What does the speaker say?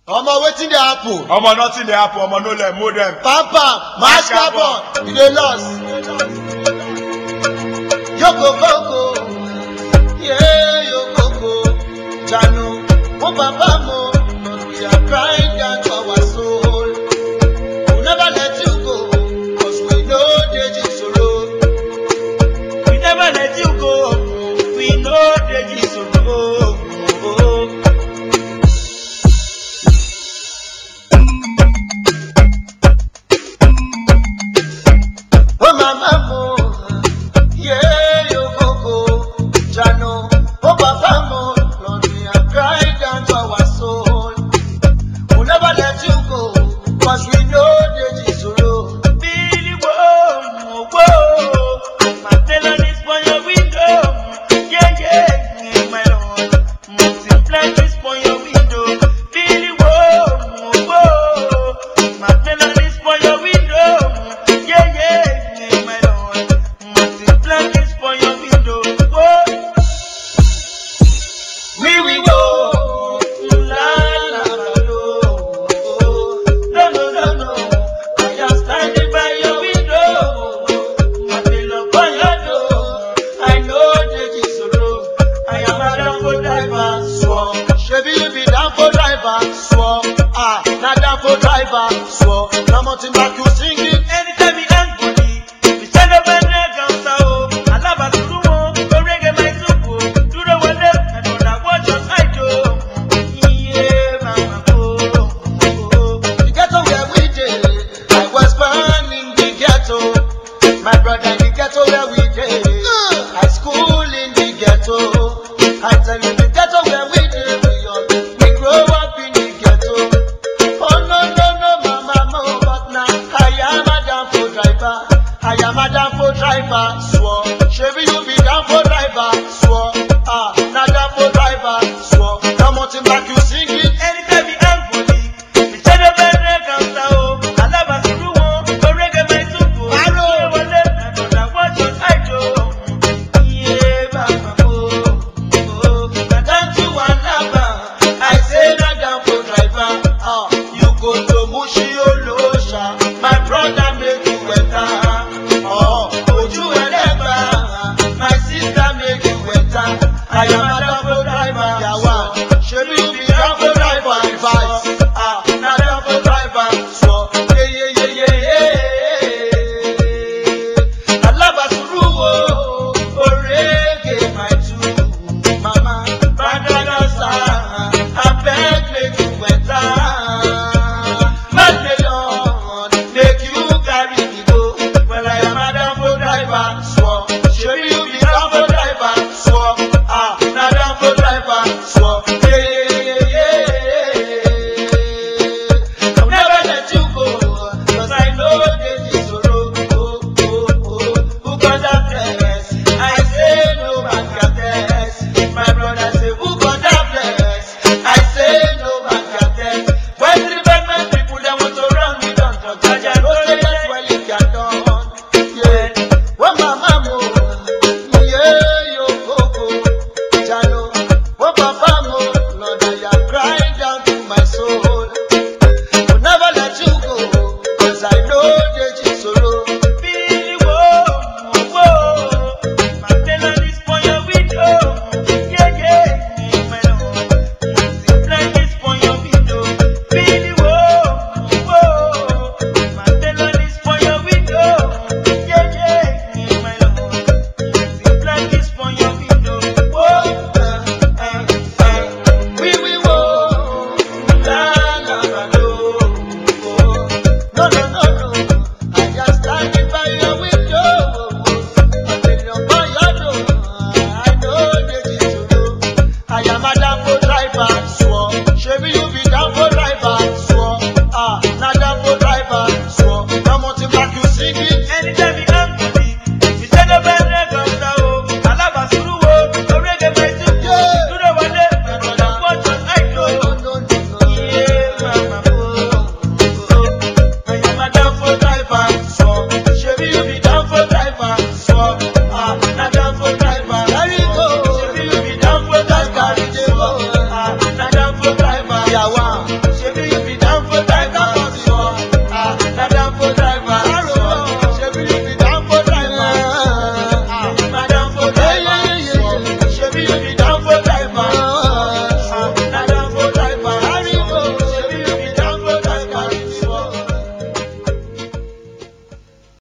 omo wetin dey happen omo nothing dey happen omo no let mold dem. pam mash carbon you dey lost yokokoko yeah yokoko jano mo papa mo we are crying down to our soul we never let you go cause we no dey jisoro We never let you go. We know the Jesus. oh mama mo yeah yokoko jano mo papa mo lord we are crying down to our soul we never let you go cause we no dey jisoro. Billy Whoa, whoa. My tailor is for your window. Yeah, yeah, my lord. Multiply this for your window. Billy Whoa, whoa. My tailor is for your window. Yeah, yeah, my lord. Multiply this for your window. Whoa. We will go. La la la lo. No no no no. I am standing by your window. I feel up on your door. I know the sorrow. I am a downfall driver. Swore. Shebi you be down for driver. Swore. Ah, na down for driver. Swore. Na mountain back you sing it. Anytime we hang body, we stand up and drag on sound. I love us to go, go reggae my soup. Do the one left and on that watch us I do. Yeah, mama, oh, oh. The ghetto where we dey. I was born in the ghetto. My brother in the ghetto where we dey. I school in the ghetto. I tell you the ghetto where we dey. We all we grow up in the ghetto. Oh no no no mama mo, but now I am a down for driver. I am a down for driver. Swore. Shebi you be down for driver. Swore. Ah, na down for driver. Swore. Now mountain back you sing it. Anytime we hang body, we stand up and drag on sound. I love us to go, go reggae my soup. Do the one left and on that watch us I do. Yeah, mama, oh, oh. Na down to Alaba, I say na down for driver. Ah, you go to Mushi Olosha, my brother make you enter. Oh, Oju Elegba, my sister make you enter. I am a down for driver. Yawa, shebi you be down for driver. Advice. Ah, na down for driver. So, yeah yeah yeah yeah yeah. Alaba suru o, orege my two, mama, badagasa, abeg make you enter. Madelon, make you carry me go. Well, I am a Danfo driver, swore. Shebi you be Danfo driver, swore. Ah, na Danfo driver, swore. Yeah, yeah, yeah, yeah. I'll never let you go, 'cause I know there's this sorrow. Oh, oh, oh. Who got that bless? I say no man can test. My brother say, who got that bless? I say no man can test. When the bad man people they want to run me down, to judge and no say that's why you can done. Yeah, when my mama, yeah, yo, go, go, jalo. When papa mo, Lord, I am crying down to my soul.